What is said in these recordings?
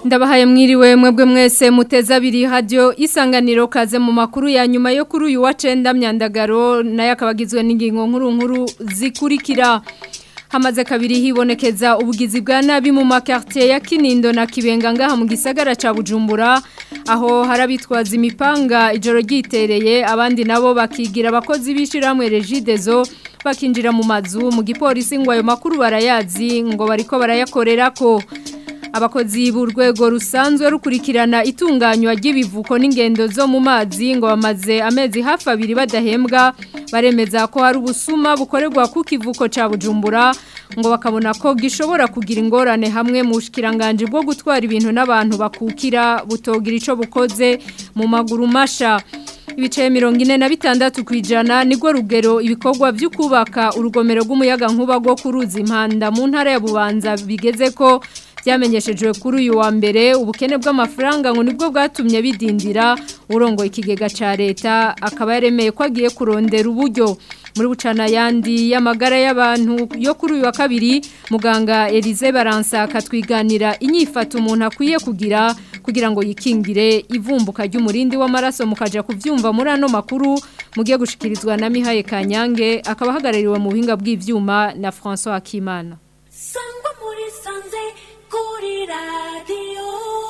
ndabahaye mwiriwe mwebwe mwese muteza abiri radio isanganiro kaze mu makuru ya nyuma yo kuri uyu wa cenda myandagaro nayo akabagizwe n'ingingo nkuru nkuru zikurikira hamaze kabiri hibonekeza ubugizi bwa nabi mu makartier ya Kinindo na Kibenga ngaha mu gisagara ca Bujumbura aho harabitwaza imipanga ijoro ryitereye abandi nabo bakigira abakozi bishiramwe Regidezo bakinjira mu mazu mu gipolisi ngo ayo makuru barayazi ngo bariko barayakorerako abakozi b'urwego rusanzwe rukurikirana itunganywa ry'ibivuko n'ingendo zo mu mazi ngo bamaze amezi hafi abiri badahembwa baremeza ko hari ubusuma bukorerwa ku kivuko cya bujumbura ngo bakabona ko gishobora kugira ingorane hamwe mu bushikiranganje bwo gutwara ibintu n'abantu bakukira butogira icyo bukoze mu maguru masha ibice mirongo ine na bitandatu ku ijana nibwo rugero ibikorwa byo kubaka urugomero rw'umuyaga nkuba rwo kuruzi impanda mu ntara ya bubanza bigeze ko byamenyeshejwe kuri uyu wa mbere ubukene bw'amafaranga ngo nibwo bwatumye bidindira urongo ikigega cya leta akaba yaremeye ko agiye kurondera uburyo muri bucana yandi y'amagara y'abantu yo kuri uyu wa kabiri muganga Elize Baransa akatwiganira inyifato umuntu akwiye kugira kugira ngo yikingire ivumbuka ry'umurindi w'amaraso mukaja kuvyumva muri ano makuru mugiye gushikirizwa na Mihaye Kanyange akaba hagarariwe mu buhinga bw'ivyuma na François Akimana Sangwa muri sanze kuri radio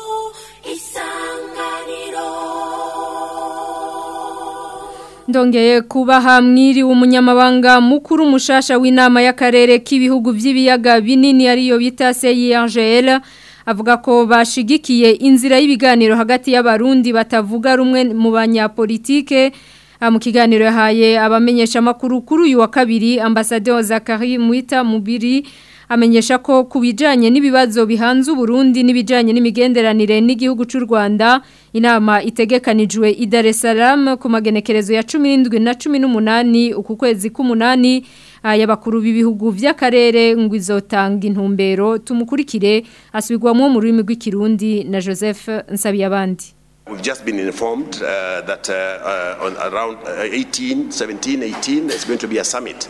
isanganiro Ndongeye kubaha mwiri umunyamabanga mukuru mushasha w'inama y'akarere k'ibihugu by'ibiyaga binini ariyo bita CIRGL avuga ko bashigikiye inzira y'ibiganiro hagati y'abarundi batavuga rumwe mu banyapolitike mu kiganiro yahaye abamenyesha makuru kuri uyu wa kabiri ambasaderi Zakari Mwita Mubiri amenyesha ko ku bijyanye n'ibibazo bihanze uburundi n'ibijyanye n'imigenderanire n'igihugu cy'u rwanda inama itegekanijwe i Dar es Salaam ku magenekerezo ya cumi n'indwi na cumi n'umunani uku kwezi k'umunani y'abakuru b'ibihugu by'akarere ngo izotanga intumbero tumukurikire asubirwamo mu rurimi rw'ikirundi na joseph nsabiyabandi We've just been informed uh, that uh, uh, on around 18, 17, 18, there's going to be a summit.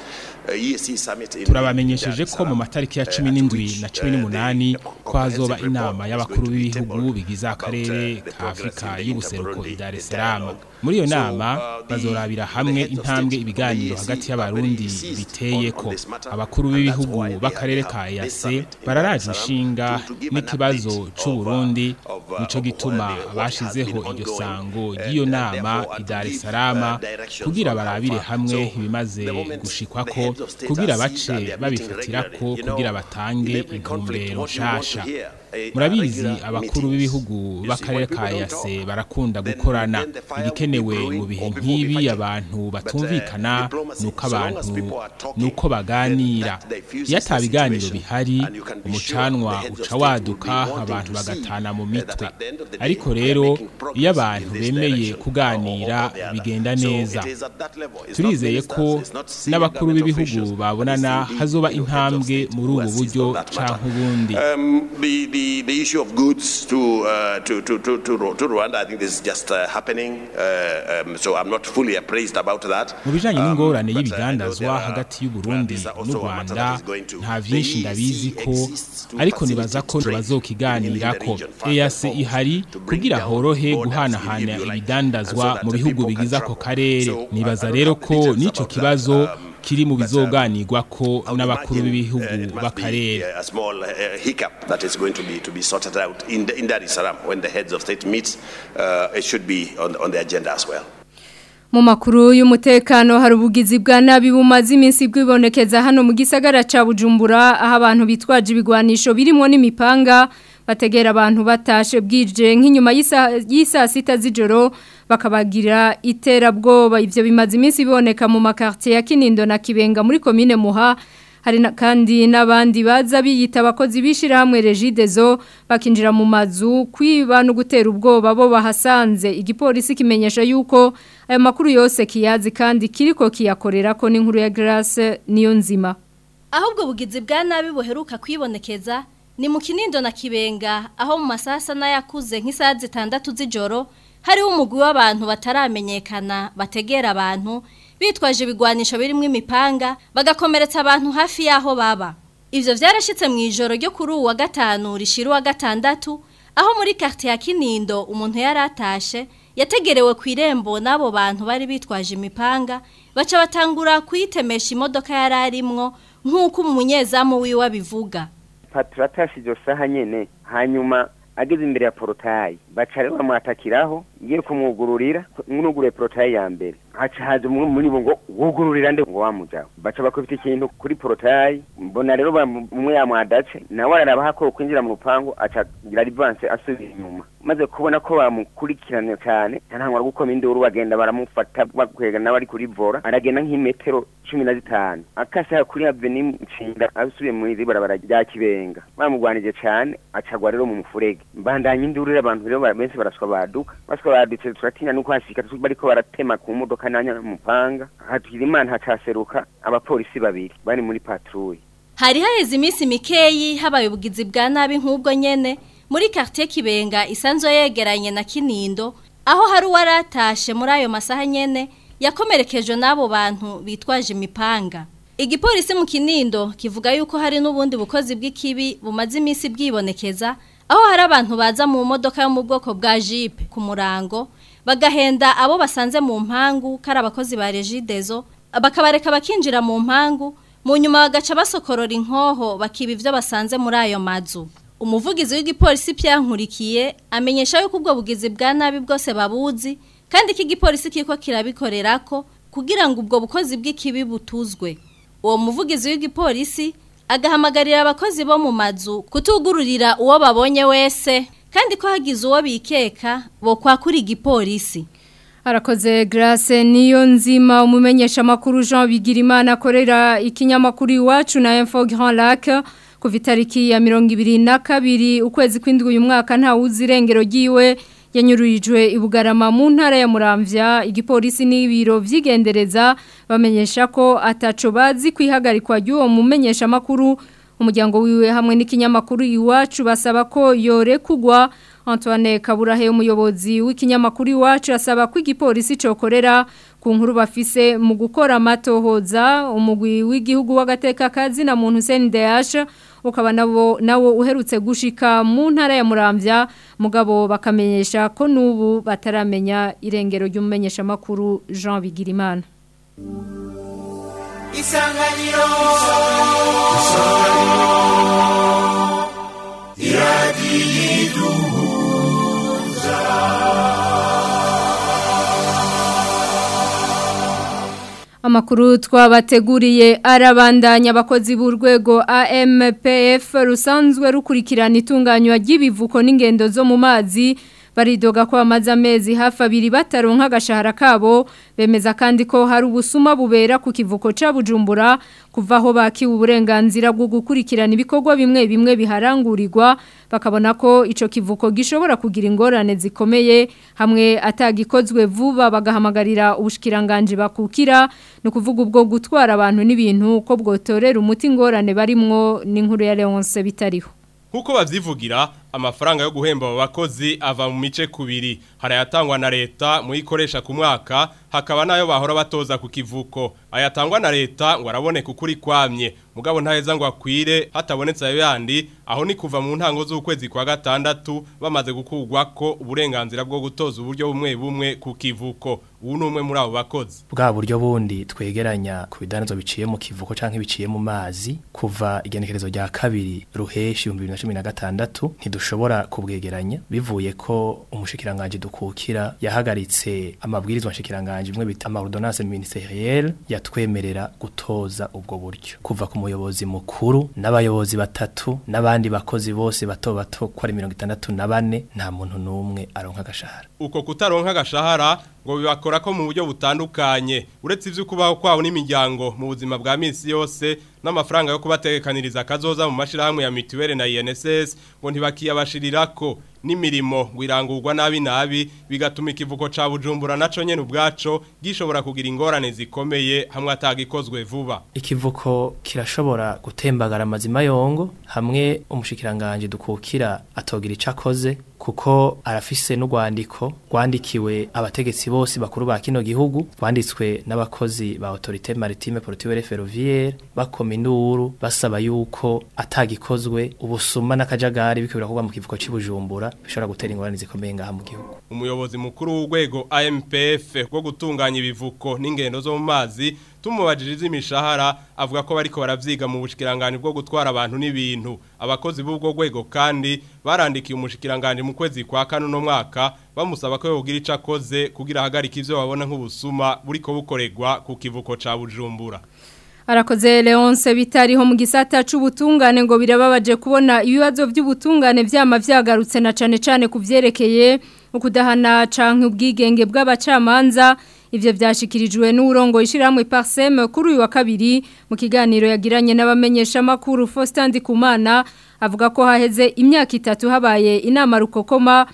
turabamenyesheje ko mu matariki ya cumi n'indwi na cumi n'umunani ko hazoba inama y'abakuru b'ibihugu bigize akarere ka afurika y'ubuseruko i Dar es Salaam muri iyo nama bazorabira hamwe intambwe ibiganiro hagati y'abarundi biteye ko abakuru b'ibihugu b'akarere ka EAC bararaje inshinga n'ikibazo cy'u Burundi nico gituma bashizeho iryo sango ry'iyo nama i Dar es Salaam kugira barabire hamwe ibimaze gushikwa ko kugira bace babifatira ko kugira batange intumbero nshasha murabizi abakuru b'ibihugu b'akarere ka yase barakunda gukorana ibikenewe mu bihe nk'ibi abantu batumvikana nuko abantu nuko baganira iyo ata biganiro bihari umucanwa uca waduka abantu bagatana mu mitwe ariko rero iyo abantu bemeye kuganira bigenda neza turizeye ko n'abakuru b'ibihugu babonana hazoba intambwe muri ubu buryo canke ubundi the, the issue of goods to, uh, to, to, to, to, to Rwanda, I think this is just uh, happening. Uh, um, so I'm not fully appraised about that. mu bijanye n'ingorane y'ibigandazwa hagati y'u Burundi n'u Rwanda nta vyinshi ndabizi ko ariko nibaza ko bazokiganirako EAC ihari kugira horohe guhanahana ibidandazwa mu bihugu bigize ako karere nibaza rero ko n'ico kibazo kiri mu bizoganirwa ko n'abakuru b'ibihugu b'akarere a small uh, hiccup that is going to be to be sorted out in, the, in Dar es Salaam when the heads of state meet uh, it should be on, on the agenda as well mu makuru y'umutekano hari ubugizi bwa nabi bumaze iminsi bwibonekeza hano mu gisagara ca Bujumbura aho abantu bitwaje ibigwanisho birimo n'imipanga bategera abantu batashe bwije nk'inyuma y'isa sita z'ijoro bakabagira iterabwoba ivyo bimaze iminsi biboneka mu makartier ya Kinindo na Kibenga muri commune Muha hari kandi n'abandi baza biyita abakozi bishira hamwe Regidezo bakinjira mu mazu kwiba no gutera ubwoba bo bahasanze igipolisi kimenyesha yuko ayo makuru yose kiyazi kandi kiriko kiyakorera ko n'inkuru ya Grace niyo nzima ahubwo bugizi bwa nabi buheruka kwibonekeza ni mu kinindo na kibenga aho mu masasa n'ayakuze nk'isaha zitandatu z'ijoro hariho umugwi w'abantu bataramenyekana bategera abantu bitwaje ibigwanisho birimo imipanga bagakomeretsa abantu hafi y'aho baba ivyo vyarashitse mu ijoro ryo kuri uwa gatanu rishira uwa gatandatu aho muri quartier ya Kinindo umuntu yaratashe yategerewe ku irembo n'abo bantu bari bitwaje imipanga baca batangura kuyitemesha imodoka yari arimwo nk'uko umunyezamu wiwe abivuga patro atashe iryo saha nyene hanyuma ageze imbere ya porotayi baca rero bamwatakiraho ngiye kumwugururira mwugurure porotayi ya mbere haca haza umwe muri bo ngo wugururira nde ngo wamujaho baca bakubita ikintu kuri porotayi mbona rero bamu- umwe yamwadace nawe araraba ko kwinjira mu rupangu aca gira rivanse asubira inyuma maze kubona ko bamukurikirana cyane ntantangwa gukoma induru bagenda baramufata bakwega nawe ari kuri vora aragenda nk'imetero cumi na zitanu akase kuri aveni nshinga asubiye muri iri barabara rya kibenga bamugwanije cyane acagwa rero mu mufurege mbandanya induru rero abantu rero bara- benshi baraswa baduka baswa badutse turatinya nuko hashika tu- bariko baratema ku modoka nanya mupanga hatwira imana hacaseruka abapolisi babiri bari muri patrouille Hari haheze iminsi mikeyi habaye ubugizi bwa nabi nk'ubwo nyene muri quartier Kibenga isanzwe yegeranye na Kinindo aho hari uwaratashe muri ayo masaha nyene yakomerekejwe n'abo bantu bitwaje imipanga. Igipolisi mu Kinindo kivuga yuko hari n'ubundi bukozi bw'ikibi bumaze iminsi bwibonekeza aho hari abantu baza mu modoka yo mu bwoko bwa Jeep ku murango bagahenda abo basanze mu mpangu kari abakozi ba Regideso bakabareka bakinjira mu mpangu mu nyuma bagaca basokorora inkoho bakiba ibyo basanze muri ayo mazu umuvugizi w'igipolisi Nkurikiye amenyesha yuko ubwo bugizi bwa nabi bwose babuzi kandi ko igipolisi kiriko kirabikorera ko kugira ngo ubwo bukozi bw'ikibi butuzwe uwo muvugizi w'igipolisi agahamagarira abakozi bo mu mazu kutugururira uwo babonye wese kandi ko hagize uwo bikeka bo kwakura igipolisi Arakoze Grace niyo nzima umumenyesha makuru Jean Bigirimana akorera ikinyamakuru iwacu na Info Grand Lac ku vitariki ya 22 ukwezi kw'indwi uyu mwaka nta uzirengero giwe yanyururijwe ibugarama mu ntara ya Muramvya igipolisi n'ibiro vyigendereza bamenyesha ko ataco bazi kwihagarikwa ry'uwo mumenyesha makuru umuryango wiwe hamwe n'ikinyamakuru iwacu basaba ko yorekugwa Antoine Kaburahe umuyobozi w'ikinyamakuru iwacu asaba ko igipolisi cokorera ku nkuru bafise mu gukora amatohoza umugwi w'igihugu w'agateka kazi na muntu Hussein Dayash ukaba nabo nawo uherutse gushika mu ntara ya Muramvya mugabo bakamenyesha ko nubu bataramenya irengero ry'umumenyesha makuru Jean Bigirimana isanganiro Amakuru twabateguriye arabandanya abakozi b'urwego AMPF rusanzwe rukurikirana itunganywa ry'ibivuko n'ingendo zo mu mazi baridoga ko bamaze amezi hafi abiri bataronka agashahara kabo bemeza kandi ko hari ubusuma bubera ku kivuko ca Bujumbura kuva aho bakiwe uburenganzira bwo gukurikirana ibikorwa bimwe bimwe biharangurirwa bakabona ko ico kivuko gishobora kugira ingorane zikomeye hamwe atagikozwe vuba bagahamagarira ubushikiranganje bakukira no kuvuga ubwo gutwara abantu n'ibintu ko bwotorera umuti ingorane barimwo n'inkuru ya Leonce bitariho Nkuko bavyivugira amafaranga yo guhemba abo bakozi ava mu mice kubiri harayatangwa na leta mu ikoresha ku mwaka hakaba nayo bahora batoza ku kivuko ayatangwa na leta ngo araboneka ukuri kwamye mugabo ntaheza ngo akwire hatabonetse ayo yandi aho ni kuva mu ntango z'ukwezi kwa gatandatu bamaze gukugwa ko uburenganzira bwo gutoza uburyo bumwe bumwe ku kivuko ubu ni umwe muri abo bakozi bwa buryo bundi twegeranya ku bidandazo biciye mu kivuko canke biciye mu mazi kuva igenekerezo rya kabiri ruheshi 2016 ntidushobora kubwegeranya bivuye ko umushikiranganje dukukira yahagaritse amabwirizwa nshikiranganje imwe bita ordonnance ministérielle yatwemerera gutoza ubwo buryo kuva ku muyobozi mukuru n'abayobozi batatu n'abandi bakozi bose bato bato ko ari 64 nta muntu numwe aronka agashahara uko kutaronka agashahara ngo bibakora ko mu buryo butandukanye uretse ivyo kubaho kwabo n'imiryango mu buzima bwa misi yose n'amafaranga yo kubategekaniriza akazoza mu mashirahamwe ya mituwele na INSS ngo ntibakiyabashirirako n'imirimo ngo irangurwa nabi nabi bigatuma ikivuko ca Bujumbura naco nyene ubwaco gishobora kugira ingorane zikomeye hamwe atagikozwe vuba ikivuko kirashobora gutembagara amazima yongo hamwe umushikiranganje dukukira atogira ico akoze kuko arafise n'urwandiko rwandikiwe abategetsi bose bakuru ba kino gihugu rwanditswe n'abakozi ba autorité maritime portuaire ferroviaire bakoma induru basaba yuko atagikozwe ubusuma n'akajagari biko birakorwa mu kivuko cy'Ibujumbura bishobora gutera ingorane zikomeye ngaha mu gihugu umuyobozi mukuru w'urwego AMPF rwo gutunganya ibivuko n'ingendo zo mu mazi tumubajije iz'imishahara avuga ko bariko baravyiga mu bushikiranganje bwo gutwara abantu n'ibintu abakozi b'ubwo rwego kandi barandikiye umushikiranganje mu kwezi kwa kane no mwaka bamusaba ko yogira ico akoze kugira ahagarika ivyo babona nk'ubusuma buriko bukorerwa ku kivuko ca Bujumbura Arakoze Leonce bitariho mu gisata c'ubutungane ngo birababaje kubona ibibazo by'ubutungane vyama vyagarutse na cane cane kuvyerekeye ukudahana canke ubwigenge bw'abacamanza ivyo vyashikirijwe n'urongo ishiramwe Parsem kuri uyu wa kabiri mu kiganiro yagiranye n'abamenyesha makuru Faustin Ndikumana avuga ko haheze imyaka itatu habaye inama rukokoma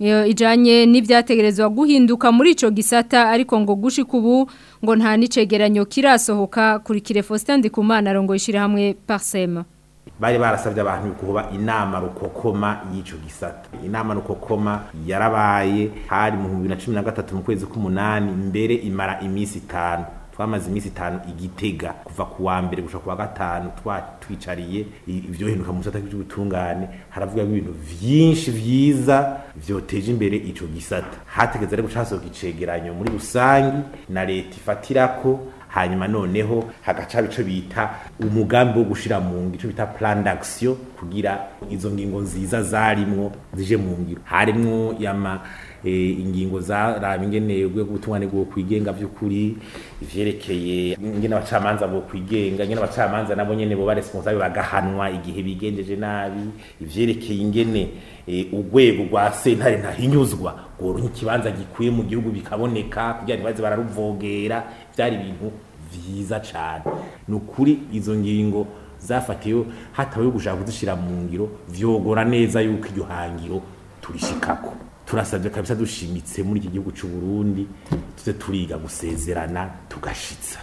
ijanye n'ivyategerezwa guhinduka muri ico gisata ariko ngo gushika ubu ngo nta nicegeranyo kirasohoka kuri kire Faustin Ndikumana arongo ishiramwe Parsem bari barasabye abantu kuba inama rukokoma y'ico gisata inama rukokoma yarabaye hari mu 2013 mu kwezi k'umunani mbere imara imisi itanu twamaze imisi itanu igitega kuva ku wa mbere gushika ku wa gatanu twicariye ivyo hinduka mu gisata cy'ubutungane haravuga ibintu vyinshi vyiza vyoteje imbere ico gisata hategeze rero gucasohoka icegeranyo muri rusangi na leta ifatirako hanyuma noneho hagaca bico bita umugambi wo gushira mu ngiro ico bita plan d'action kugira izo ngingo nziza zarimwo zije mu ngiro harimwo yama e, ingingo zaraba ingene ubwo gutungane bwo kwigenga by'ukuri ivyerekeye ingene abacamanza bwo kwigenga ingene abacamanza nabo nyene bo ba responsable bagahanwa igihe bigenjeje nabi ivyerekeye ingene e, urwego rwa sentare ntahinyuzwa ngo ikibanza gikwiye mu gihugu bikaboneka kugira ntibaze bararuvogera byari ibintu vyiza cane ni ukuri izo ngingo zafatiwe hatawe gushaka kuzishira mu ngiro vyogora neza yuko iryo hangiro turishikako turasabye kabisa dushimitse muri iki gihugu cy'u Burundi tuze turiga gusezerana tugashitsa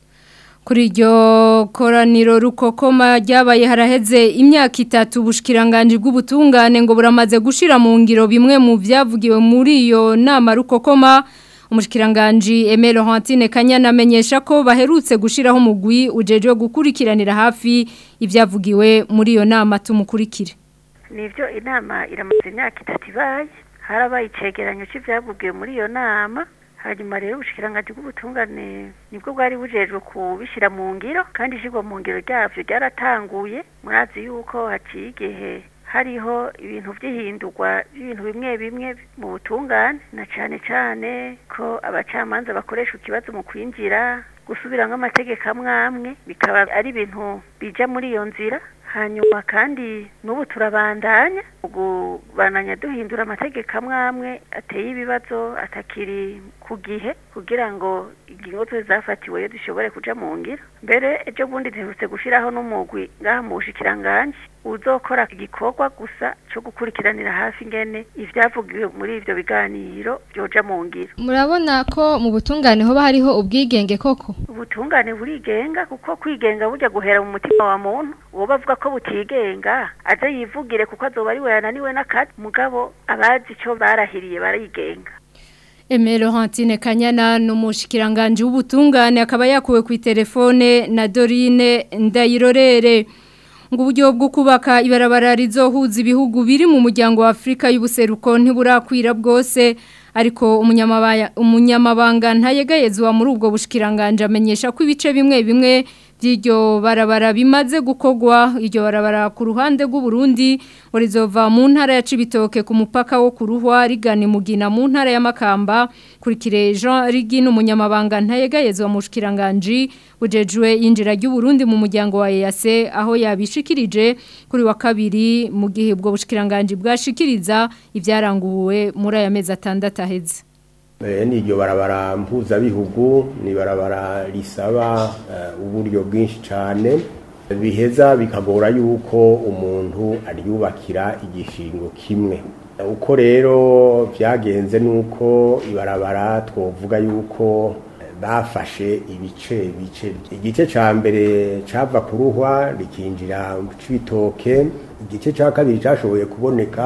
kuri iryo koraniro rukokoma ryabaye haraheze imyaka itatu ubushikiranganje bw'ubutungane ngo buramaze gushira mu ngiro bimwe mu byavugiwe muri iyo nama rukokoma umushikiranganje Aimé Laurentine Kanyana amenyesha ko baherutse gushiraho umugwi ujeje gukurikiranira hafi ibyavugiwe muri iyo nama tumukurikire nivyo inama iramaze imyaka itatu ibaye harabaye icegeranyo c'ivyavugiwe muri iyo nama hanyuma rero ubushikiranganje bw'ubutungane nibwo bwari bujejwe kubishyira mu ngiro kandi ishirwa mu ngiro ryavyo ryaratanguye murazi yuko haciye igihe hariho ibintu by'ihindurwa by'ibintu bimwe bimwe mu butungane na cane cane ko abacamanza bakoresha ikibazo mu kwinjira gusubiramwo amategeko amwe amwe bikaba ari ibintu bija muri iyo nzira hanyuma kandi n'ubu turabandanya kubananya duhindura amategeko amwe amwe ateye ibibazo atakiri ku gihe kugira ngo ingingo zose zafatiwe dushobore kuja mu ngiro mbere ejo bundi duherutse gushiraho n'umugwi ngaha mu bushikiranganje uzokora igikorwa gusa cyo gukurikiranira hafi ingene ivyavugiwe muri ivyo biganiro byoja mu ngiro murabona ko mu butungane hoba hariho ubwigenge koko ubutungane burigenga kuko kwigenga burya guhera mu mutima wa muntu uwo bavuga ko butigenga aze yivugire kuko azoba ari we yananiwe n'akazi mugabo abazi ico barahiriye barigenga Emelo Hantine Kanyana n'umushikiranganje w'ubutungane akaba yakuwe ku telefone na Dorine Ndayirorere ngo uburyo bwo kubaka ibarabara rizohuza ibihugu biri mu muryango wa Afrika y'ubuseruko ntiburakwira bwose ariko umunyamabanga ntayegayezwa muri ubwo bushikiranganje amenyesha ko ibice bimwe bimwe by'iryo barabara bimaze gukogwa iryo barabara ku ruhande rw'u Burundi ngo rizova mu ntara ya Cibitoke ku mupaka wo kuruhwa rigana imugina mu ntara ya Makamba kurikire Jean Rigino umunyamabanga ntayegayezwa mu bushikiranganje bujejwe yinjira ry'u Burundi mu muryango wa EAC aho yabishikirije kuri wa kabiri mu gihe ubwo bushikiranganje bwashikiriza ibyaranguwe muri aya mezi atandatu aheze ni iryo barabara mpuzabihugu ni barabara risaba uburyo bwinshi cyane biheza bikagora yuko umuntu aryubakira igishingo kimwe uko rero byagenze nuko ibarabara twovuga yuko bafashe ibice bice igice cya mbere cyava kuruhwa rikinjira mu cibitoke igice cya kabiri cyashoboye kuboneka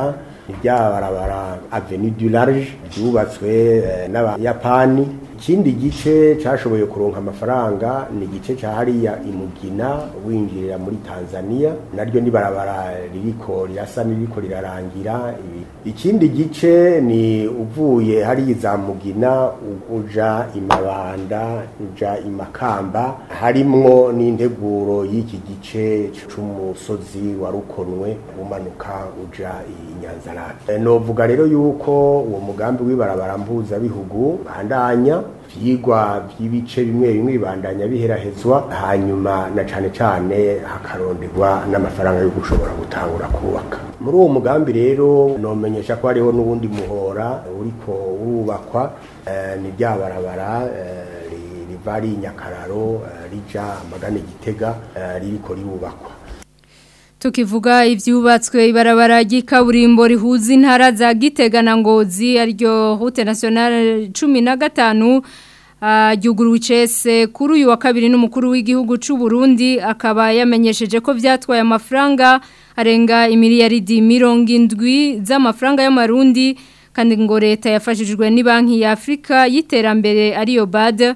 ni rya barabara avenue du large ryubatswe eh, n'abayapani ikindi gice cashoboye kuronka amafaranga ni igice ca hariya imugina winjirira muri Tanzania naryo ni barabara ririko rirasa niriko rirarangira ibi ikindi gice ni uvuye hariya za mugina u- uja imabanda uja imakamba harimwo n'integuro y'iki gice c'umusozi wa rukonwe umanuka uja i Nyanzarake novuga rero yuko uwo mugambi w'ibarabara mpuzabihugu bandanya vyigwa vy'ibice bimwe bimwe bibandanya biherahezwa hanyuma na cane cane hakaronderwa n'amafaranga yo gushobora gutangura kubaka muri uwo mugambi rero nomenyesha ko hariho n'uwundi muhora uriko urubakwa eh, ni rya barabara eh, ri- riva ari nyakararo eh, rija amagana gitega eh, ririko rirubakwa Tukivuga ivyubatswe ibarabara ry'ikaburimbo rihuza intara za Gitega na Ngozi aryo route nationale 15 ryuguruwe icese kuri uyu wa kabiri n'umukuru w'igihugu c'u Burundi akaba yamenyesheje ko vyatwaye amafaranga arenga imiliyaridi mirongo indwi z'amafaranga y'amarundi kandi ngo leta yafashijwe ni banki ya Afrika y'iterambere ariyo BAD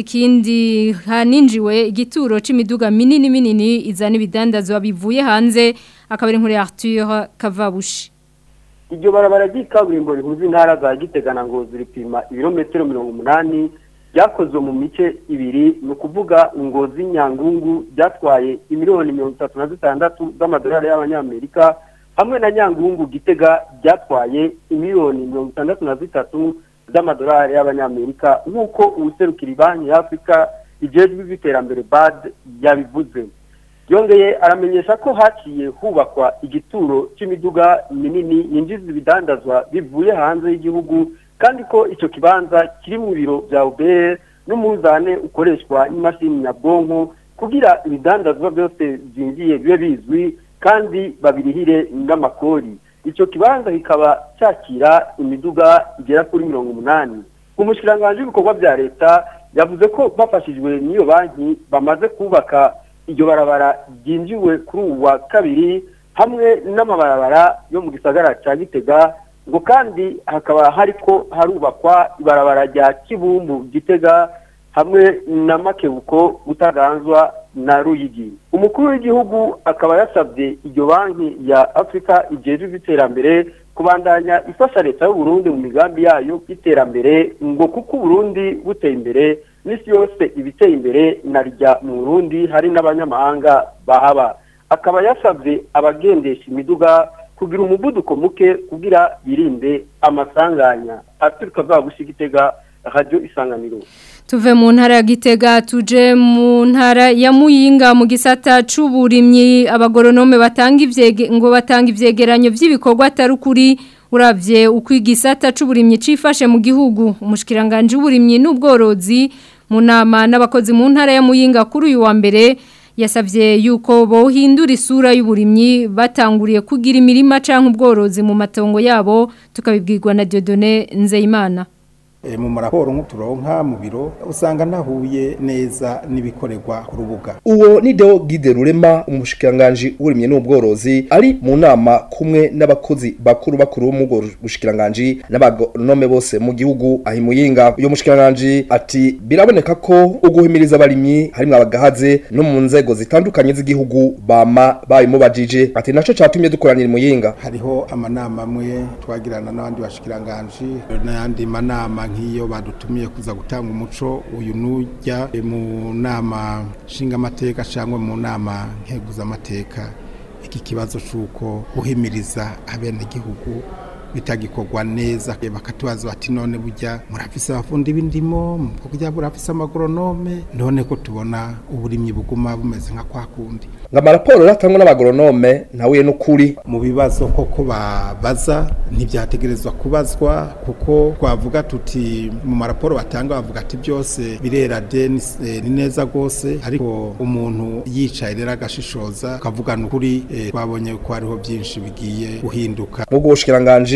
ikindi haninjiwe igituro c'imiduga minini minini izana ibidandazwa bivuye hanze akaba ari inkuru ya Arthur Kavabushi iryo barabara ry'ikaburimbo rihuza intara za gitega na ngozi ripima ibirometero mirongo umunani ryakozwe mu mice ibiri ni ukuvuga ngozi nyangungu ryatwaye imiliyoni mirongo itatu na zitandatu z'amadolari y'abanyamerika hamwe na nyangungu gitega ryatwaye imiliyoni mirongo itandatu na zitatu z'amadolari y'abanyamerika nk'uko uwuserukira banki ya afurika ijejwe iby'iterambere bad yabivuze yongeye aramenyesha ko haciye hubakwa igituro cy'imiduga minini yinjiza ibidandazwa bivuye hanze y'igihugu kandi ko icyo kibanza kiri mu biro bya ubr n'umuzane ukoreshwa n'imashini nyabwonko kugira ibidandazwa byose byinjiye bibe bizwi kandi babirihire n'amakori icyo kibanza kikaba cyakira imiduga igera kuri mirongo umunani umushikiranganji w'ibikorwa bya leta yavuze ko bafashijwe n'iyo banki bamaze kubaka iryo barabara ryinjiwe kuri ubu wa kabiri hamwe n'amabarabara yo mu gisagara cya gitega ngo kandi hakaba hariko harubakwa ibarabara rya kibumbu gitega hamwe na makebuko butaganzwa na ruyigi umukuru w'igihugu akaba yasabye iryo banki ya afurika ijejwe iby'iterambere kubandanya ifasha leta y'uburundi mu migambi yayo y'iterambere ngo kuko uburundi buteye imbere n'isi yose ibiteye imbere na rya mu burundi hari n'abanyamahanga bahaba akaba yasabye abagendesha imiduga kugira umuvuduko muke kugira birinde amasanganya aturuka vagushi gitega radio isanganiro Tuve mu ntara ya Gitega tuje mu ntara ya Muyinga mu gisata c'uburimyi abagoronome batanga ivyege ngo batanga ivyegeranyo vy'ibikorwa atarukuri uravye uko igisata c'uburimyi cifashe mu gihugu umushikiranganje w'uburimyi n'ubworozi mu nama n'abakozi mu ntara ya Muyinga kuri uyu wa mbere yasavye yuko bohindura isura y'uburimyi batanguriye kugira imirima canke ubworozi mu matongo yabo tukabibwirwa na Dieudonné Nzeyimana mu maraporo nk'uturonka mu biro usanga ntahuye neza n'ibikorerwa ku rubuga uwo ni deo gide rurema umushikiranganji w'uburimyi n'ubworozi ari mu nama kumwe n'abakozi bakuru bakuru bo mu bushikiranganji n'abagonome bose mu gihugu ahi muyinga uyo mushikiranganji ati biraboneka ko uguhimiriza abarimyi harimwo abagahaze no mu nzego zitandukanye z'igihugu bama babimubajije ati naco catumye dukoranira muyinga hariho amanama amwe twagirana n'abandi bashikiranganji n'ayandi manama nk'iyo badutumiye kuza gutanga umuco uyu nujya mu nama nshingamateka cyangwa mu nama nkeguzamateka iki kibazo cy'uko guhimiriza abenegihugu bitagikorwa neza bakatubaza bati none burya murafise abafundi b'indimo burya murafise amagoronome none ko tubona uburimyi buguma bumeze nka kwa kundi ngo amaraporo ratangwa n'abagoronome ntahuye n'ukuri mu bibazo koko babaza ntibyategerezwa kubazwa kuko twavuga tuti mu maraporo batanga bavuga ati byose birera de ni neza rwose ariko umuntu yicaye rero agashishoza akavugana ukuri twabonye ko hariho byinshi bigiye guhinduka nk'ubwo bushikiranganji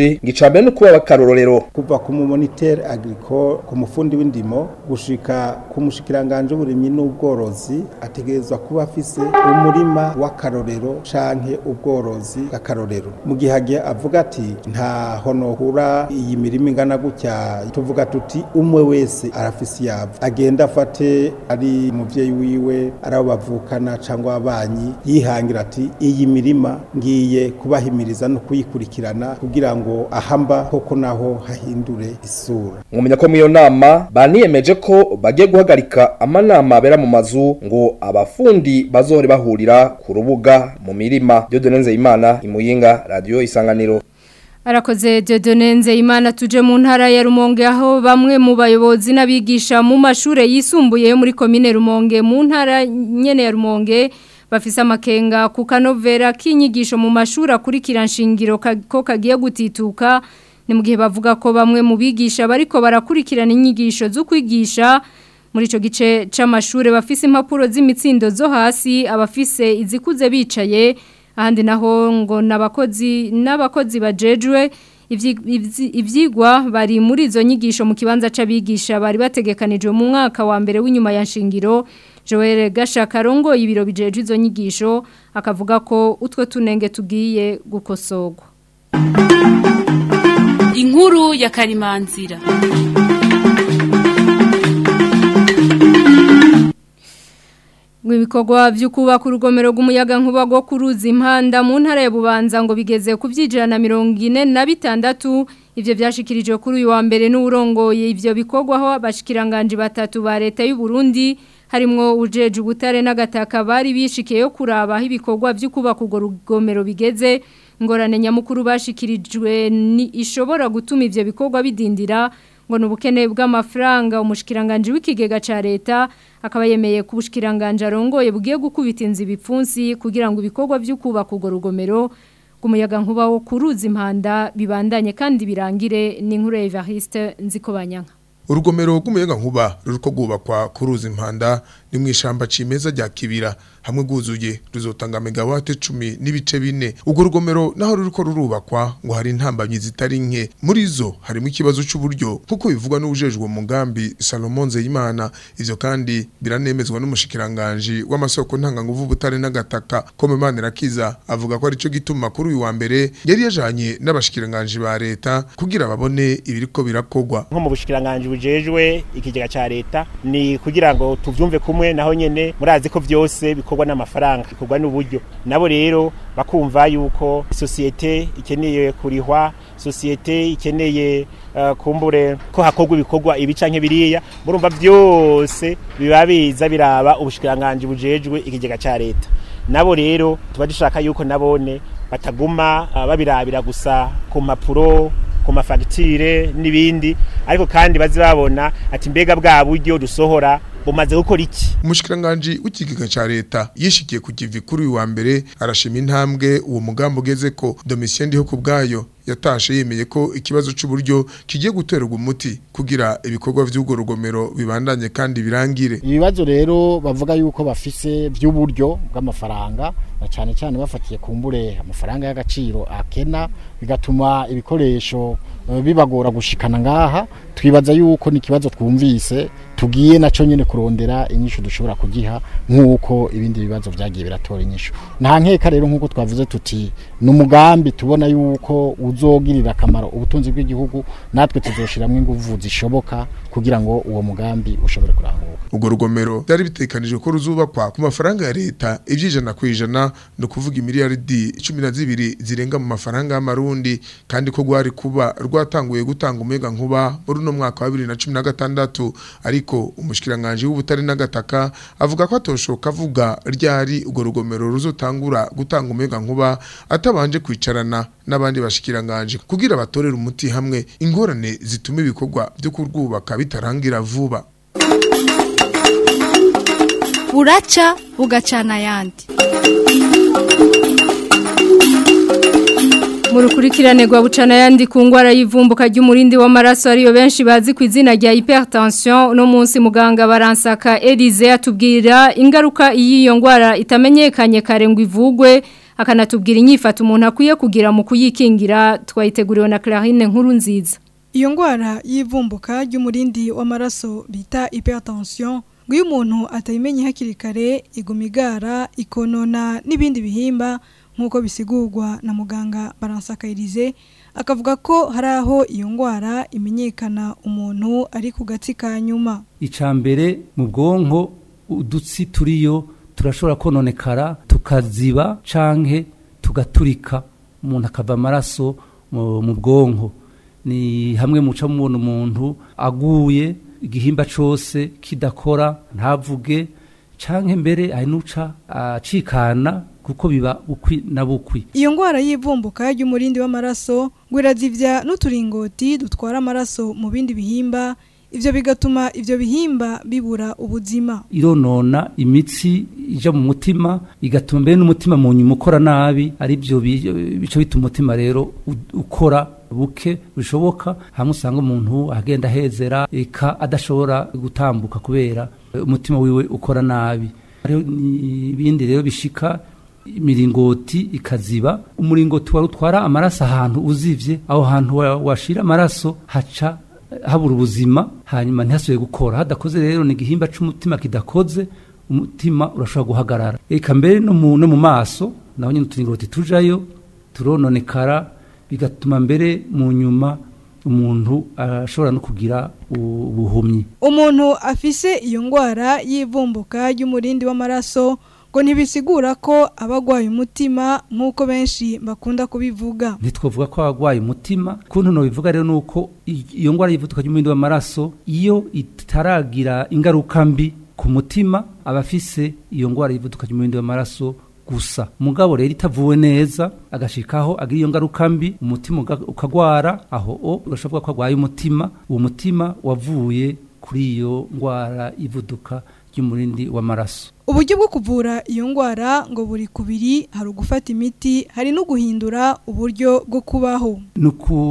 mushikiranganje ngicambere no kuba bakarorero kuva ku moniteur agricole ku mufundi w'indimo gushika ku mushikiranganje w'uburimyi n'ubworozi ategerezwa kuba afise umurima w'akarorero canke ubworozi bw'akarorero mu gihe agiye avuga ati nta honohura iyi mirima ingana gutya tuvuga tuti umwe wese arafise yabo agenda afate ari umuvyeyi wiwe ari abo bavukana cyangwa ababanyi yihangira ati iyi mirima ngiye kubahimiriza no kuyikurikirana kugira ngo ahamba koko naho hahindure isura mwumenya ko mu nama baniyemeje ko bagiye guhagarika amanama abera mu mazu ngo abafundi bazohore bahurira ku rubuga mu mirima Dieudonne Nzeyimana imuyinga radio isanganiro Arakoze Dieudonne Nzeyimana tuje mu ntara ya Rumonge aho bamwe mu bayobozi n'abigisha mu mashure yisumbuye yo muri commune Rumonge mu ntara nyene ya Rumonge bafise amakenga ku kanovera k'inyigisho mu mashuri akurikira nshingiro ko kagiye gutituka ni mu gihe bavuga ko bamwe mu bigisha bariko barakurikirana inyigisho zo kwigisha muri ico gice c'amashure bafise impapuro z'imitsindo zo hasi abafise izikuze bicaye ahandi naho ngo nabakozi n'abakozi bajejwe ivyigwa bari muri izo nyigisho mu kibanza c'abigisha bari bategekanijwe mu mwaka wa mbere w'inyuma ya nshingiro Joel Gashakarongo ibiro bijeje izo nyigisho akavuga ko utwe tunenge tugiye gukosogwa Inkuru ya Karimanzira Ibikorwa byo kubaka urugomero rw'umuyaga nkuba rwo kuruza impanda mu ntara ya Bubanza ngo bigeze ku byijana mirongo ine na bitandatu ivyo byashikirijwe kuri uyu wa mbere n'urongoye ivyo bikorwa aho abashikiranganje batatu ba leta y'u Burundi harimwo ujeje ubutare n'agataka bari bishikiye yo kuraba aho ibikorwa byo kubaka urwo rugomero bigeze ngorane nyamukuru bashikirijwe ni ishobora gutuma ivyo bikorwa bidindira ngo nubukene bw'amafaranga umushikiranganje w'ikigega ca leta akaba yemeye ku bushikiranganje arongoye bugiye gukubita inzi bipfunsi kugira ngo ibikorwa byo kubaka urwo rugomero umuyaga nkuba wo kuruza impanda bibandanye kandi birangire ni nkuru ya Evariste Nzikobanyanka urugomero rw'umuyaga nkuba ruriko rwubakwa kuruza impanda ni mu ishamba cimeza rya kibira hamwe rwuzuye ruzotanga megawate cumi n'ibice bine urwo rugomero naho ruriko rurubakwa ngo hari intambamyi zitari nke muri zo harimo ikibazo c'uburyo kuko bivugwa n'ubujejwe mugambi Salomon Nzeyimana ivyo kandi biranemezwa n'umushikiranganje w'amasoko ntanganguvu butare n'agataka Kome Manirakiza avuga ko arico gituma kuri uyu wa mbere yari yajanye n'abashikiranganje ba leta kugira babone ibiriko birakogwa nko mu bushikiranganje bujejwe ikigega ca leta ni kugira ngo tuvyumve kumwe naho nyene murazi ko vyose bikorwa n'amafaranga bikorwa n'uburyo nabo rero bakumva yuko societe ikeneye kurihwa societe ikeneye uh, kumbure ko hakorwa ibikorwa ibi canke biriya murumva vyose biba biza biraba ubushikiranganje bujejwe ikigega ca leta nabo rero tuba dushaka yuko nabone bataguma uh, babirabira gusa ku mpapuro ku mafagitire n'ibindi ariko kandi bazi babona ati mbega bwa buryo dusohora bumaze gukora iki umushikiranganje w'ikigega ca leta yishikiye ku kivi kuri uyu wa mbere arashima intambwe uwo mugambo ugeze ko Domitien ndiho kubgayo yatashe yemeye ko ikibazo c'uburyo kigiye guterwa umuti kugira ibikorwa vy'ugo rugomero bibandanye kandi birangire ibibazo rero bavuga yuko bafise by'uburyo bw'amafaranga na cyane cyane bafatiye kumbure amafaranga y'agaciro akena bigatuma ibikoresho uh, bibagora gushikana ngaha twibaza yuko ni kibazo twumvise tugiye naco nyene kurondera inyishu dushobora kugiha nk'uko ibindi bibazo vyagiye biratora inyishu nta nkeka rero nk'uko twavuze tuti n'umugambi tubona yuko uzogirira akamaro ubutunzi bw'igihugu natwe tuzoshiramwe inguvu zishoboka kugira ngo uwo mugambi ushobore kuranguka ubwo rugomero byari bitekanijwe ko ruzubakwa ku mafaranga ya leta ibyijana ku ijana ni ukuvuga imiliyaridi cumi na zibiri zirenga mu mafaranga y'amarundi kandi ko rwari kuba rwatanguye gutanga umuyaga nkuba muri uno mwaka wa bibiri na cumi na gatandatu ariko umushikiranganje w'ubutare n'agataka avuga ko atoshoka avuga ryari urwo rugomero ruzotangura gutanga umuyaga nkuba atabanje kwicarana n'abandi bashikiranganje kugira batorere umuti hamwe ingorane zituma ibikorwa byo kurwubaka bitarangira vuba buraca bugacana ayandi mu rukurikirane rwa bucana yandi ku ngwara y'ivumbuka ry'umurindi w'amaraso ariyo benshi bazi ku izina rya hypertension no munsi muganga baransaka Elize atubwira ingaruka y'iyo ngwara itamenyekanye kare ngo ivugwe akanatubwira inyifato umuntu akwiye kugira mu kuyikingira twayiteguriwe na Clarine nkuru nziza Iyo ngwara y'ivumbuka ry'umurindi w'amaraso bita hypertension ngo iyo umuntu atayimenye hakiri kare iguma igara ikonona n'ibindi bihimba nk'uko bisigurwa na muganga baransakayirize akavuga ko hari aho iyo ngwara imenyekana umuntu ari ku gatsi ka nyuma icambere mu bwonko udutsi turiyo turashobora kononekara tukaziba canke tugaturika umuntu akava amaraso mu mu bwonko ni hamwe muca mubona umuntu aguye igihimba cose kidakora ntavuge canke mbere hari nuca acikana kuko biba bukwi na bukwi iyo ngwara y'ivumbuka ry'umurindi w'amaraso ngo irazivya n'uturingoti dutwara amaraso mu bindi bihimba ivyo bigatuma ivyo bihimba bibura ubuzima ironona imitsi ija mu mutima igatuma mbere n'umutima mu nyuma ukora nabi ari byo bi- bico bituma umutima rero u- ukora buke bishoboka hamwe usanga umuntu agenda ahezera eka adashobora gutambuka kubera umutima wiwe ukora nabi hariho ibindi rero bishika imiringoti ikaziba umuringoti wari utwara amaraso ahantu uzivye aho hantu wa- washira amaraso haca habura ubuzima hanyuma ntihasubire gukora hadakoze rero ni igihimba c'umutima kidakoze umutima urashobora guhagarara eka mbere no mu, no mu maso naho nyine uturingoti tujayo turononekara bigatuma mbere mu nyuma umuntu ashobora no kugira u- ubuhumyi umuntu afise iyo ngwara y'ivumbuka ry'umurindi w'amaraso ngo ntibisigura ko aba agwaye umutima nk'uko benshi bakunda kubivuga ntitwavuga ko abagwaye umutima kuntu nobivuga rero nuko i- iyo ngwara y'ivuduka ry'umurindi w'amaraso iyo itaragira ingaruka mbi ku mutima abafise iyo ngwara y'ivuduka ry'umurindi w'amaraso gusa mugabo rero itavuwe neza agashikaho agira iyo ngaruka mbi umutima uga- ukagwara aho o urashobora ko agwaye umutima uwo mutima wavuye kuri iyo ngwara y'ivuduka ry'umurindi w'amaraso uburyo bwo kuvura iyo ngwara ngo buri kubiri hari ugufata imiti hari no guhindura uburyo bwo kubaho ni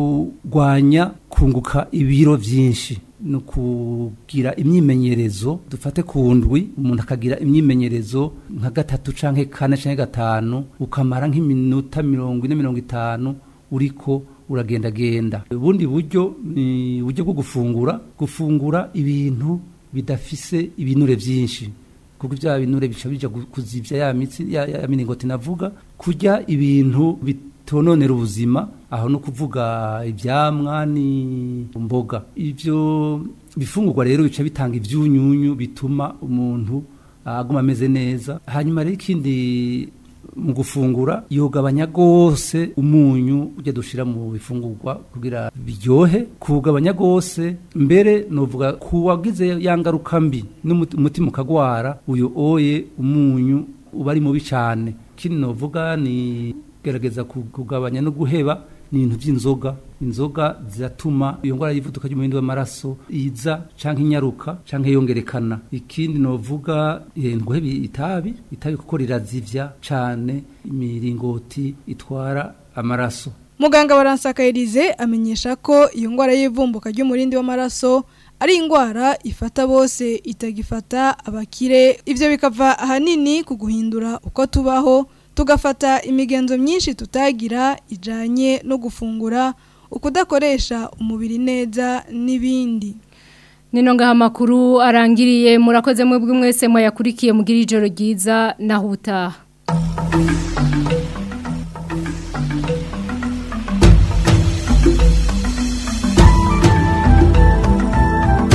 ukugwanya kunguka ibiro byinshi ni ukugira imyimenyerezo dufate ku ndwi umuntu akagira imyimenyerezo nka gatatu canke kane canke gatanu ukamara nk'iminota mirongo ine mirongo itanu uriko uragendagenda ubundi buryo ni uburyo bwo gufungura gufungura ibintu bidafise ibinure byinshi kuko bya binure bica bija gu- kuzivya ya mitsi ya, ya miningoti navuga kurya ibintu bitononera ubuzima aho no kuvuga ivyamwa ni mboga ivyo bifungurwa rero bica bitanga ivyunyunyu bituma umuntu aguma ameze neza hanyuma rero ikindi mu gufungura yogabanya gose umunyu ujya dushira mu bifungurwa kugira biryohe kuwugabanya gose mbere novuga kuwagize ya ngaruka mbi n'umuti- umutima ukagwara uyo oye umunyu uba ari mubi cane kindi novuga ni gerageza ku- kugabanya no guheba ni ibintu by'inzoga inzoga ziratuma iyo ngwara y'ivuduka ry'umurindi w'amaraso iza canke inyaruka canke yongerekana ikindi novuga eh, nguheba itabi itabi kuko rirazivya cane imiringoti itwara amaraso muganga baransakayirize amenyesha ko iyo ngwara y'ivumbuka ry'umurindi w'amaraso ari ingwara ifata bose itagifata abakire ivyo bikava ahanini ku guhindura uko tubaho tugafata imigenzo myinshi tutagira ijanye no gufungura ukudakoresha umubiri neza n'ibindi Nino ngaha makuru arangiriye murakoze mwebwe mwese mwayakurikiye mugira ijoro ryiza naho utaha